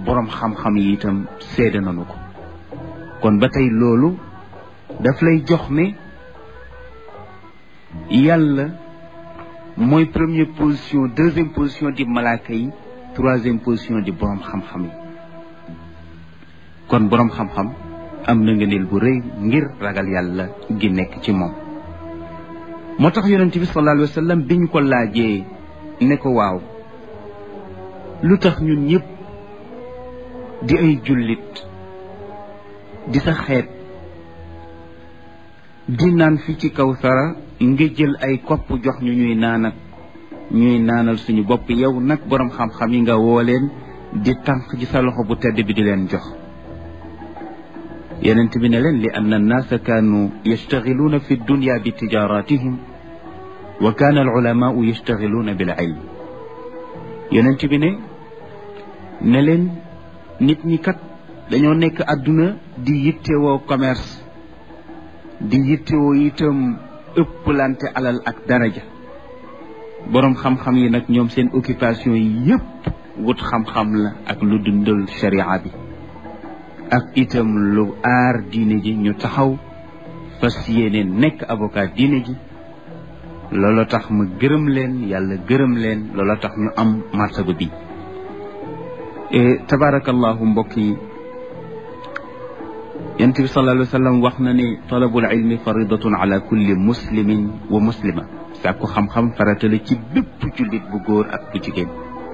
boroom xam-xam yi itam seede nañu ko kon ba tey loolu daf lay jox ne yàlla mooy première position deuxième position di malaaka yi troisième position di boroom xam-xam yi kon boroom xam-xam am na ngëneel bu rëy ngir ragal yàlla gi nekk ci moom moo tax yonent bi sallallahu alayhi wa sallam biñ ko laajee ne ko waaw lu tax ñun ñëpp di ay jullit di sa xeet di naan fi ci kaw sara nga jël ay kopp jox ñu ñuy naanat ñuy naanal suñu bopp yow nag boroom xam-xam yi nga woo leen di tànk ci sa loxo bu tedd bi di leen jox yonent bi ne leen li anna annaasa kaanu yastaxiluuna fi dunya bi tijaratihim wa kaana al ulamaau yastaxiluuna bil ilm yonent bi ne ne leen nit ñi kat dañoo nekk àdduna di yittewoo commerce di yittewoo itam ëpplante alal ak daraja boroom xam-xam yi nag ñoom seen occupation yi yépp wut xam-xam la ak lu dundal sharia bi ak itam lu aar diine ji ñu taxaw fas yéene nekk avocat diine ji loolu tax ma gërëm leen yàlla gërëm leen loolu tax ñu am martaba bi tabarakallahu mbokk yi yonent bi sallallahu alayhi wa sallam wax na ne talabul ilmi faridatun ala kulli muslimin wa muslima sàkku xam-xam farata la ci bépp jullit bu góor ak bu jigéen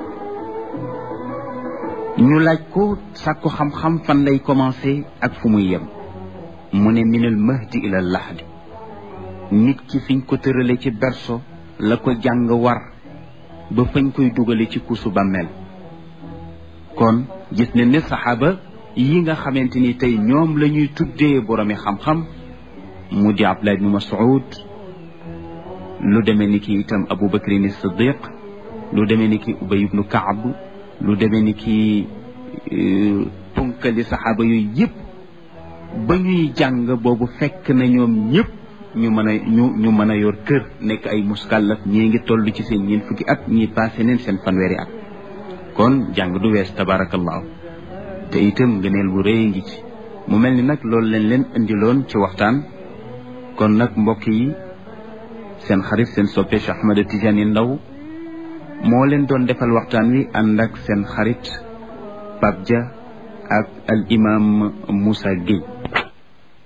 ñu laaj ko sàkku xam-xam fan lay commencé ak fu muy yem mu ne minal mahdi ila lahdi nit ki fiñ ko tërale ci berso la ko jàng war ba fañ koy dugale ci kuusu bàmmeel kon gis ne ne saxaaba yi nga xamante ni tey ñoom la ñuy tuddee boroomi xam-xam mu di Abdullah ibnu Mas'ud lu demee ni ki itam Abu Bakrin Siddiq lu demee ni ki Ubay ibnu Kaab lu demee ni ki punkali saxaaba yooyu yëpp ba ñuy jàng boobu fekk na ñoom ñëpp ñu mën a ñu ñu mën a yor kër nekk ay muskàllaf ñii ngi toll ci seen ñeent fukki at ñii passé neen seen fanweeri at kon jàng du wees tabarakallahu te itam ngëneel bu rëy ngi ci mu mel ni nag loolu leen leen indiloon ci waxtaan kon nag mbokk yi seen xarit seen soppe Cheikh Ahmed Tidiane Ndao moo leen doon defal waxtaan wi ànd ak seen xarit Pape Dia ak al imam Moussa Gueye